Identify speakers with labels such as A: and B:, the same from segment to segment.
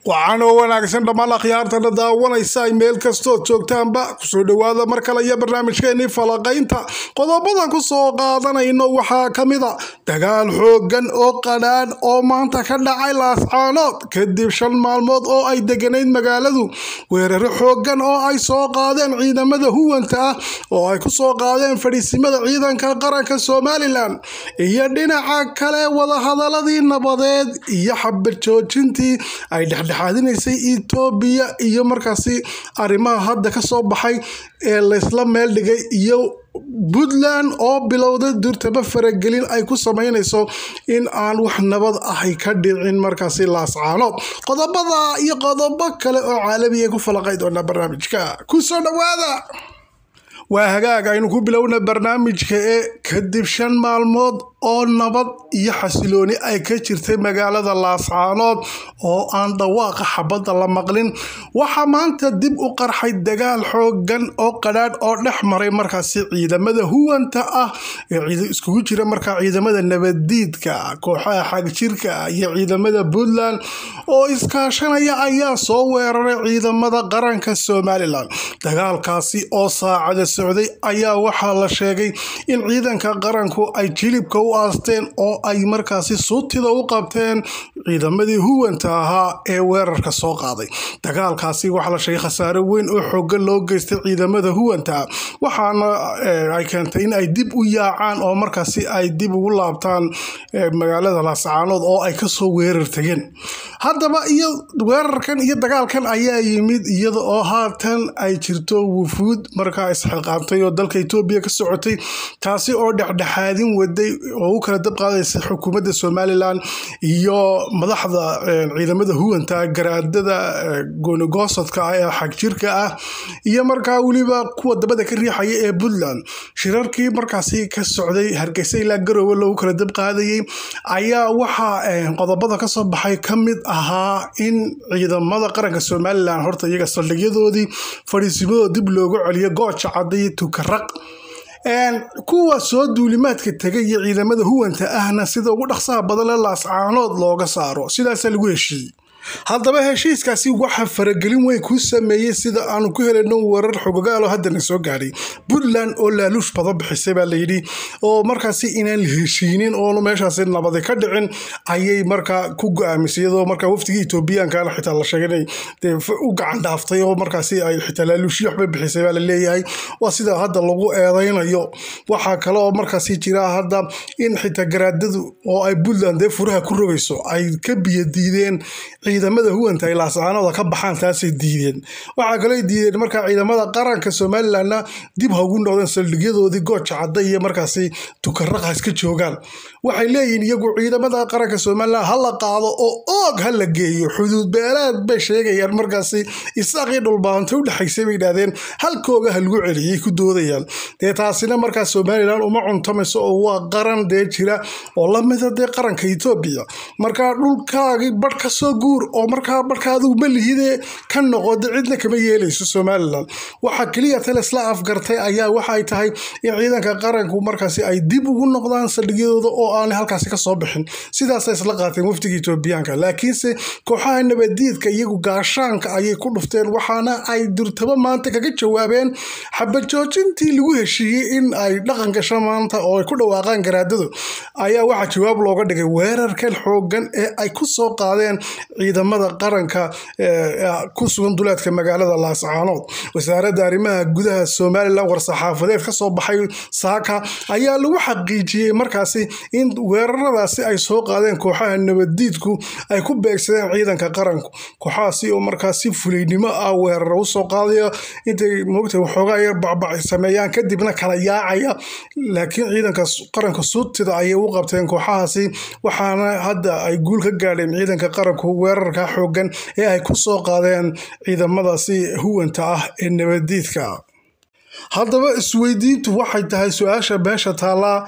A: waxaan oo wanaagsan dhammaan akhyaartana daawanaysa ay meel kastood joogtaanba kusoo dhowaada mar kale iyo barnaamijkeenii falaqaynta qodobadan ku soo qaadanayno waxaa ka mid a dagaal xoogan oo qadhaan oo maanta ka dhacay laascaanood kadib shan maalmood oo ay deganayd magaaladu weeraro xoogan oo ay soo qaadeen ciidamada huwanta ah oo ay ku soo qaadeen fadhiisimada ciidanka qaranka somalilan iyo dhinaca kale wadahadaladii nabadeed iyo xabad joojintii ay dhexdhexaadinaysay etoobiya iyo markaasi arrimaha hadda ka soo baxay ee laysla meel dhigay iyo puntland oo bilowday durtaba faragelin ay ku sameynayso in aan wax nabad ahay ka dhicin markaasi laascaanood qodobada iyo qodobo kale oo caalamiya ku falaqay doonaa barnaamijka kusoo dhawaada waa hagaag aynu ku bilowna barnaamijka ee kadib shan maalmood oo nabad iyo xasilooni ay ka jirtay magaalada laascaanood oo aan dhawaaqa xabadda la maqlin waxaa maanta dib u qarxay dagaal xoogan oo qadhaadh oo dhex maray markaasi ciidamada huwanta ah ee iskugu jira markaa ciidamada nabaddiidka kooxaha xagjirka iyo ciidamada puntland oo iskaashanaya ayaa soo weeraray ciidamada qaranka somalilan dagaalkaasi oo saacada socday ayaa waxaa la sheegay in ciidanka qaranku ay jilibka u aasteen oo ay markaasi suutida u qabteen ciidamadii huwanta ahaa ee weerarka soo qaaday dagaalkaasi waxaa la sheegay khasaare weyn oo xoogan loo geystay ciidamada huwanta waxaana ay keentay in ay dib u yaacaan oo markaasi ay dib ugu laabtaan magaalada laascaanood oo ay kasoo weerar tageen haddaba iyo weerarkan iyo dagaalkan ayaa yimid iyada oo haatan ay jirto wufuud markaa isxilqaamtay oo dalka etoobiya ka socotay taasi oo dhexdhexaadin waday oo u kala dab qaadaysa xukuumadda somalilan iyo madaxda ciidamada huwanta garaadada goonigoosodka ah ee xagjirka ah iyo markaa weliba kuwa dabada ka riixaya ee puntland shirarkii markaasi ka socday hargeysa ilaa garowe lagu kala dab qaadayay ayaa waxaa qodobada kasoo baxay ka mid ahaa in ciidamada qaranka somalilan horta iyaga saldhigyadoodii fadhiisimadooda dib loogu celiyo gooja cadday tukaraq kuwa soo duulimaadka tegay iyo ciidamada huwanta ahna sida ugu dhaqsaha badan le laascaanood looga saaro sidaasaa lagu heshiiyey haddaba heshiiskaasi waxaa faragelin weyn ku sameeyey sida aanu ku helayno warar xogogaalo haddana soo gaadhay puntland oo laaluush badan bixisay baa layidhi oo markaasi inaan la heshiinin oonu meeshaasi nabadi ka dhicin ayay markaa ku go-aamisay iyadoo markaa waftigii etoobiyaankaana xitaa la sheegay inay u gacan dhaaftay oo markaasi ay xitaa laaluushyo waxba bixisay baa la leeyahay waa sida hadda lagu eedaynayo waxaa kale oo markaasi jira hadda in xitaa garaadadu oo ay puntland dee furaha ku rogayso ay ka biyadiideen ciidamada huwanta ay laascaanooda ka baxaan taasay diideen waxaa kaloo diideen markaa ciidamada qaranka somalilanna dib ha ugu noqdeen saldhigyadoodii gooja cadda iyo markaasi tukaraqa iska joogaan waxay leeyihiin iyagu ciidamada qaranka somalilan ha la qaado oo oog ha la geeyo xuduud beeleed bay sheegayaan markaasi isaaqii dhulbaanta u dhexaysay bay idhahdeen halkooga ha lagu celiyay ku doodayaan dee taasina markaa somalilan uma cuntamayso oo waa qaran dee jira oo lamida dee qaranka etoobiya markaa dhulkaagii badh ka soo guur oo markaa marka adigu ma lihidee ka noqoda cidna kama yeelayso somalilan waxaa keliya talisla afgartay ayaa waxay tahay in ciidanka qaranku markaasi ay dib ugu noqdaan saldhigyadooda oo aanay halkaasi kasoo bixin sidaasay isla qaateen wafdiga etoobiyaanka laakiinse kooxaha nabadiidka iyagu gaashaanka ayay ku dhufteen waxaana ay durtabo maanta kaga jawaabeen xabad joojintii lagu heshiiyey in ay dhaqan gasho maanta oo ay ku dhawaaqaan garaadadu ayaa waxaa jawaab looga dhigay weerarkan xoogan ee ay kusoo qaadeen ciidamada qaranka ku sugan duleedka magaalada laascaanood wasaaradda arrimaha gudaha somalilan war-saxaafadeed kasoo baxay saaka ayaa lagu xaqiijiyey markaasi in weeraradaasi ay soo qaadeen kooxaha nabaddiidku ay ku beegsadeen ciidanka qaranku kooxahaasi oo markaasi fulaynimo ah weerara usoo qaadaya intay moogta waxoogaa yar bacbac sameeyaan kadibna kala yaacaya laakiin ciidanka qaranka suutida ayay u qabteen kooxahaasi waxaana hadda ay guul ka gaadheen ciidanka qaranku weerarka xoogan ee ay ku soo qaadeen ciidamadaasi huwanta ah ee nabadiidka haddaba isweydiintu waxay tahay su-aasha meesha taallaa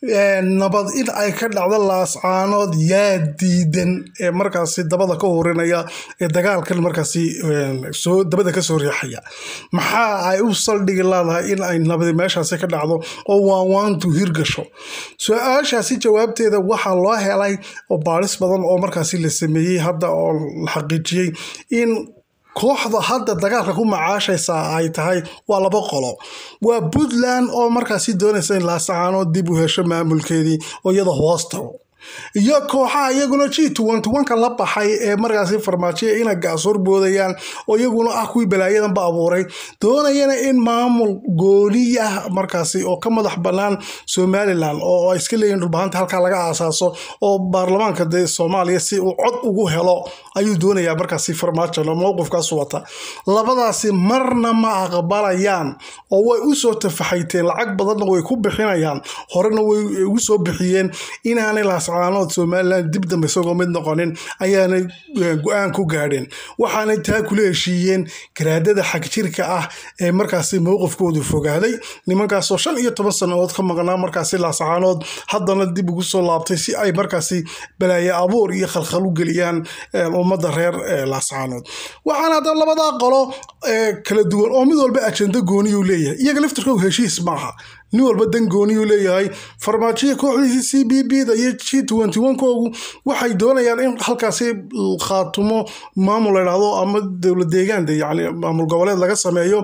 A: nabad in ay ka dhacdo laascaanood yaa diidan ee markaasi dabada ka horinaya ee dagaalkan markaasi soo dabada kasoo riixaya maxaa ay u saldhigi leedahay in ay nabadi meeshaasi ka dhacdo oo waanwaantu hirgasho su-aashaasi jawaabteeda waxaa loo helay oo baadhis badan oo markaasi la sameeyey hadda oo la xaqiijiyey in kooxda hadda dagaalka ku macaashaysa ay tahay waa laba qolo waa puntland oo markaasi doonaysa in laasacaanood dib u hesho maamulkeedii oo iyada hoos tago iyo kooxaha iyaguna g ka la baxay ee markaasi farmaajoya ina gaasor boodayaan oo iyaguna ah kuwii balaayadanba abuuray doonayana in maamul gooni ah markaasi oo ka madax banaan somalilan oo ay iska leeyihin dhulbahanta halkaa laga aasaaso oo baarlamaanka dee soomaaliya si uu cod ugu helo ayuu doonayaa markaasi farmaajo mowqifkaas wata labadaasi marna ma aqbalayaan oo way usoo tafaxayteen lacag badanna way ku bixinayaan horena way ugu soo bixiyeen inaanay laascaanood somalilan dib dambe isagoo mid noqonin ayaanay go-aan ku gaadheen waxaanay taa kula heshiiyeen garaadada xagjirka ah ee markaasi mowqifkoodu fogaaday nimankaasoo shan iyo toban sannadood ka maqnaa markaasi laascaanood haddana dib ugu soo laabtay si ay markaasi balaaye abuur iyo khalkhal u geliyaan ummadda reer laascaanood waxaana hadda labadaa qolo kala duwan oo mid walba ajenda gooniyuu leeyahay iyaga laftirkoogu heshiis maaha nin walba dan gooniyuu leeyahay farmaajoya kooxdiisii c b b da iyo g koogu waxay doonayaan in halkaasi khaatumo maamul ladhahdo ama dowlad deegaan yani maamul goboleed laga sameeyo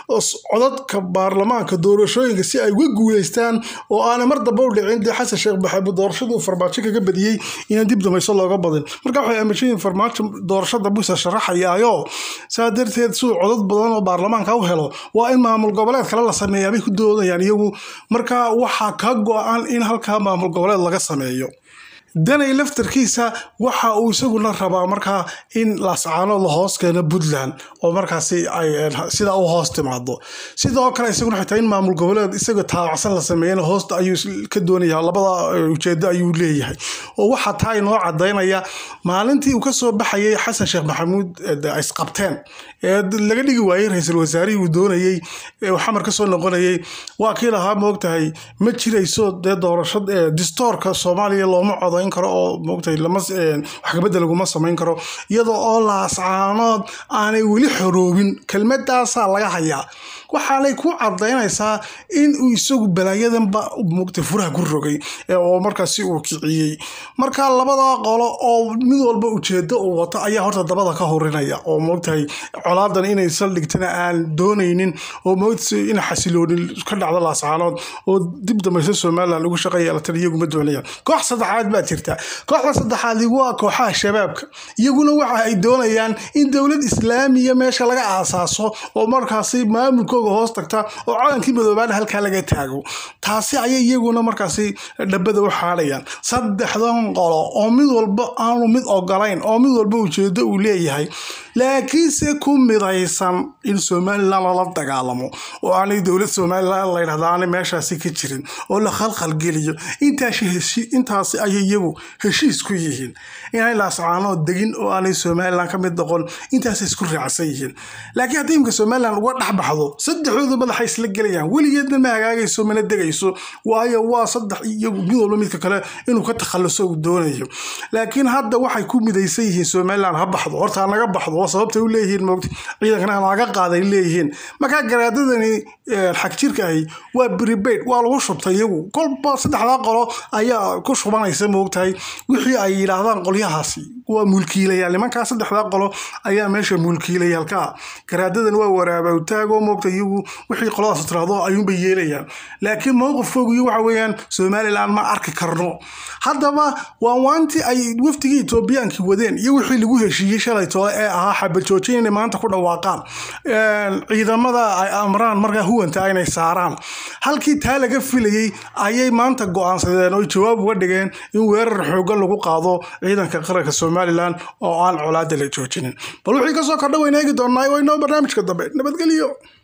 A: codadka baarlamaanka doorashooyinka si ay uga guuleystaan oo aanay mar damba u dhicin dee xasan sheekh maxamuud doorashaduu farmaajo kaga badiyey inaan dib dambayso looga badin marka waxay aaminsanyihin farmaajo doorashada busa sharaxayaayo saa darteed siduu codad badan oo baarlamaanka u helo waa in maamul goboleed kale la sameeyaa bay ku doodayaan iyagu marka waxaa ka go-an in halkaa maamul goboleed laga sameeyo danay laftarkiisa waxa uu isaguna rabaa markaa in laascaanood la hoos keeno puntland oo markaasi ay sidaa u hoos timaado sidoo kale isaguna xitaa in maamul goboleed isaga taabacsan la sameeyana hoosta ayuu ka doonaya labada ujeedo ayuu leeyahay oo waxaa taa inoo cadaynaya maalintii uu kasoo baxayay xasan sheekh maxamuud isqabteen ee laga dhigi waayey ra-iisul wasaarihii uu doonayey xamar kasoo noqonayay waa kii lahaa moogtahay ma jirayso dee doorasho distoorka soomaaliya looma codo karo oo moogtahay lama wax kabedel laguma samayn karo iyadoo oo laascaanood aanay weli xoroobin kelmadaasaa laga hayaa waxaanay ku cadaynaysaa in uu isagu balaayadanba moogtay furaha ku rogay oo markaasi uu kiciyey marka labada qolo oo mid walba ujeedo uu wato ayaa horta dabada ka horinaya oo moogtahay colaadan inay saldhigtana aan doonaynin oo moogta in xasiloonin ka dhacdo laascaanood oo dib dambaysa somalilan ugu shaqa yeelatan iyaguma doonayaan koox saddexaad baa jirta kooxda saddexaadi waa kooxaha shabaabka iyaguna waxa ay doonayaan in dowlad islaamiya meesha laga aasaaso oo markaasi maamulkooga hoos tagta oo calankii madoobaana halkaa laga taago taasi ayay iyaguna markaasi dhabada u xaadhayaan saddexdan qolo oo mid walba aanu mid ogolayn oo mid walba ujeedo uu leeyahay laakiinse ku midaysan in somalilan lala dagaalamo oo aanay dowlad somalilan layidhahda aanay meeshaasi ka jirin oo la khalkhalgeliyo intaasi ayay iyagu heshiis ku yihiin inay laascaanood degin oo aanay somalilan ka mid noqon intaasay isku raacsan yihiin laakiin haddii imka somalilan uga dhex baxdo saddexdooda madaxa isla gelayaan weligeedna ma hagaagayso mana degayso waayo waa saddex iyagu mid walba midka kale inuu ka takhaluso uu doonayo laakiin hadda waxay ku midaysan yihiin somalilan ha baxdo horta naga baxdo waa sababtay u leeyihiin moogta ciidankana naga qaaday leeyihiin markaa garaadadani xag jirka ahi waa bribaid waa lagu shubtay iyagu kolba saddexdaa qolo ayaa ku shubanaysa moogtahay wixii ay yidhaahdaan qolyahaasi waa mulkiilayaal nimankaa saddexdaa qolo ayaa meesha mulkiilayaalka garaadadan waa waraabawtaagoo moogta iyagu wixii qoladaas tiraahdo ayuunbay yeelayaan laakiin mowqifkoogu iyo waxa weeyaan somalilan ma arki karno haddaba waa waantii ay wafdigii etoobiyaankii wadeen iyo wixii lagu heshiiyey shalay toole ee ahaa xabajoojin inay maanta ku dhawaaqaan ciidamada ay amraan markaa huwanta inay saaraan halkii taa laga filayey ayay maanta go-aansadeen oo jawaab uga dhigeen in weerar xoogan lagu qaado ciidanka qaranka somalilan oo aan colaada la joojinin bal wixii kasoo kordha wayna eegi doonaa waynoo barnaamijka dambe nabadgelyo